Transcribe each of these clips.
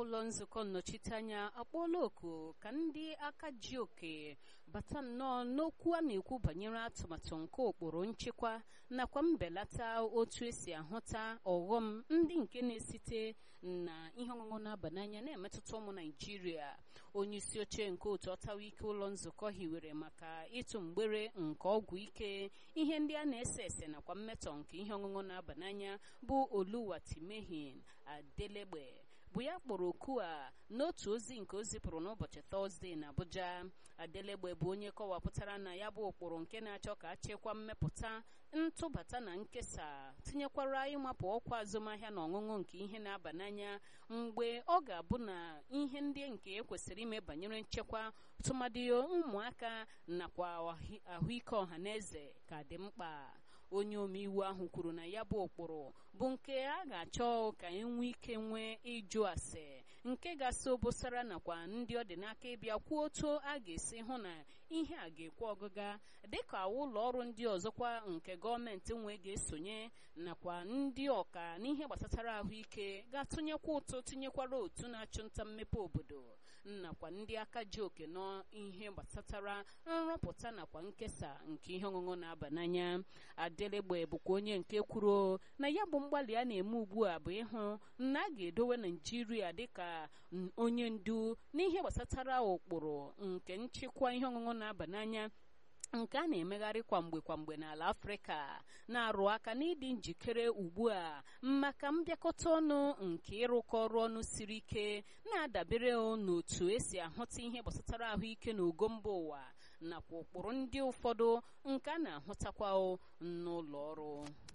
ụlọ nzukọ nnọchiteanya akpọọla oku ka ndị aka ji oke bata nnọọ n'okwu a na-ekwu banyere atụmatụ nke ụkpụrụ nchekwa nakwa mbelata otu esi ahụta ọghọm ndị nke na-esite na ihe ọṅụṅụ na-aba n'anya na-emetụta ụmụ naijiria onye isi oche nke otu ọtawa ike ụlọ nzukọ hiwere maka ịtụ mgbere nke ọgwụ ike ihe ndị a na-ese ese nakwa mmetọ nke ihe ọṅụṅụ na-aba n'anya bụ oluwatimehin adelegbe bụ ya kpọrọ oku a n'otu ozi nke o zipụrụ n'ụbọchị tọzdee na abuja adelegbe bụ onye kọwapụtara na ya bụ ụkpụrụ nke na-achọ ka achịkwa mmepụta ntụbata na nkesa tinyekwara ịmapụ ọkwa azụmahịa na ọṅụṅụ nke ihe na-aba n'anya mgbe ọ ga-abụ na ihe ndị nke ekwesịrị ime banyere nchekwa tụmadị ụmụaka nakwa ahụike ọha na eze ka dị mkpa onye omeiwu ahụ kwuru na ya bụ ụkpụrụ bụ nke a ga-achọ ka enwee ike nwee ịjụ ase nke ga-so obosara nakwa ndị ọ dị n'aka ịbịa kwuo otu a ga-esi hụ na ihe a ga-ekwe ọgụga dịka ụlọ ọrụ ndị ọzọkwa nke gọọmenti nwe ga-esonye nakwa ndị ọka n'ihe gbasatara ahụike ga-atụnyekwa ụtụ tinyekwara otu na-achụ nta mmepe obodo nakwa ndị aka ji oke n'ihe gbasatara nrọpụta nakwa nkesa nke ihe ọṅụṅụ na-aba n'anya adelegbe bụkwa onye nke kwuru na ya bụ mgbalị a na-eme ugbu a bụ ịhụ na a ga-edowe naijiria dịka onye ndu n'ihe gbasatara ụkpụrụ nke nchịkwa ihe ọṅụṅụ na-aba n'anya nke a na-emegharị kwamgbe kwamgbe n'ala afrịka na-arụ aka n'ịdị njikere ugbu a maka mbịakọta ọnụ nke ịrụkọ ọrụ ọnụ siri ike na-adabere n'otu esi ahụta ihe gbasatara ahụike na ogo mba ụwa nakwa ụkpụrụ ndị ụfọdụ nke a na-ahụtakwa n'ụlọ ọrụ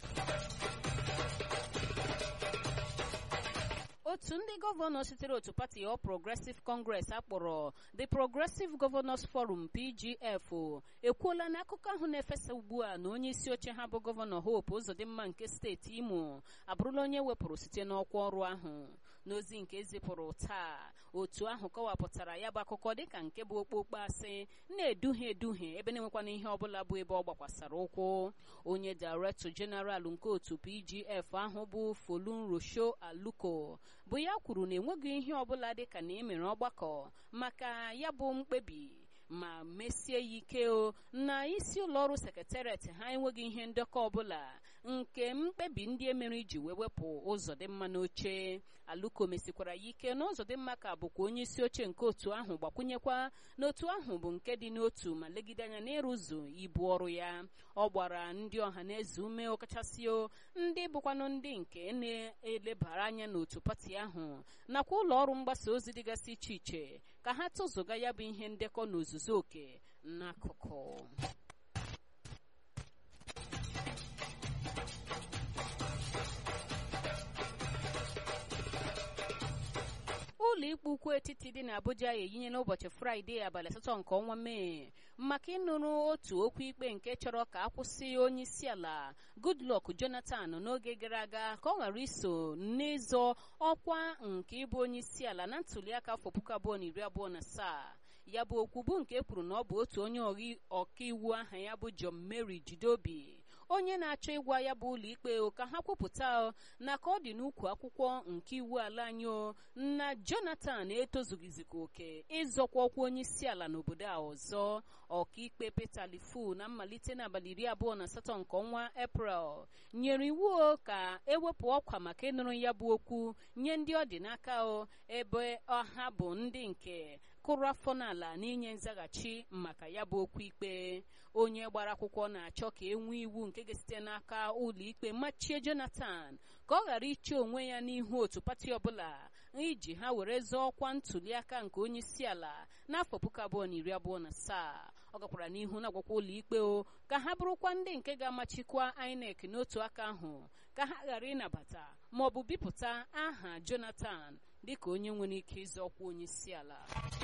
otu ndị gọvanọ sitere otu pati All Progressive Congress akpọrọ The Progressive Governors Forum PGF ekwuola na akụkọ ahụ na-efesa ugbu a na onye isi oche ha bụ gọvanọ Hope Uzodimma nke steeti Imo abụrụla onye wepụrụ site n'ọkwa ọrụ ahụ n'ozi nke ezipụrụ taa otu ahụ kọwapụtara ya bụ akụkọ dịka nke bụ okpokpo asị na-eduhie eduhie ebe na-enwekwana ihe ọbụla bụ ebe ọ gbakwasara ụkwụ onye Director General nke otu PGF ahụ bụ Folun Rosho Aluko bụ ya kwuru na enweghị ihe ọbụla dịka na emere ọgbakọ maka ya bụ mkpebi ma mesie ya ike o na isi ụlọọrụ sekretariat ha enweghị ihe ndekọ ọbụla nke mkpebi ndị emere iji wee wepụ Uzodimma n'oche Aluko mesikwara ya ike na Uzodimma ka bụkwa onye isi oche nke otu ahụ gbakwunyekwa n'otu ahụ bụ nke dị n'otu ma legide anya n'ịrụzu ibu ọrụ ya ọ gbara ndị ọha na eze ume ọkachasị ndị bụkwanụ ndị nke na-elebara anya n'otu pati ahụ nakwa ụlọ ọrụ mgbasa ozi dịgasị iche iche ka ha tụzụga ya bụ ihe ndekọ n'ozuzu oke n'akụkụ ụlọ ikpe ukwu etiti dị n'Abuja eyinye n'ụbọchị Fraịde abalị asatọ nke ọnwa Mee maka ịnụrụ otu okwu ikpe nke chọrọ ka akwụsị onye isi ala Goodluck Jonathan n'oge gara aga ka ọ ghara iso n'ịzọ ọkwa nke ịbụ onye isi ala na ntuliaka afọ puku abụọ na iri abụọ na asaa ya bụ okwu bụ nke kwuru na ọ bụ otu onye ọkaiwu aha ya bụ John Mary Jideobi onye na-achọ ịgwa ya bụ ụlọ ikpe ka ha kwupụta na ka ọ dị n'ukwu akwụkwọ nke iwu ala anyị na Jonathan etozughizikwa oke ịzọkwa ọkwa onye isi ala n'obodo a ọzọ ọkaikpe Peter Lifu na mmalite n'abalị iri abụọ na asatọ nke ọnwa Eprel nyere iwu ka ewepụ ọkwa maka ịnụrụ ya bụ okwu nye ndị ọ dị n'aka ebe ọha bụ ndị nke kụrụ afọ n'ala n'inye nzaghachi maka ya bụ okwu ikpe onye gbara akwụkwọ na-achọ ka e nwee iwu nke ga-esite n'aka ụlọ ikpe machie Jonathan ka ọ ghara iche onwe ya n'ihu otu pati ọbụla iji ha were zọọ ọkwa ntuliaka nke onye isi ala n'afọ puku abụọ na iri abụọ na asaa ọ gakwara n'ihu na-agwakwa ụlọ ikpe o ka ha bụrụkwa ndị nke ga-amachikwa INEC n'otu aka ahụ ka ha ghara ịnabata ma ọ bụ bipụta aha Jonathan dịka onye nwere ike ịzọ ọkwa onye isi ala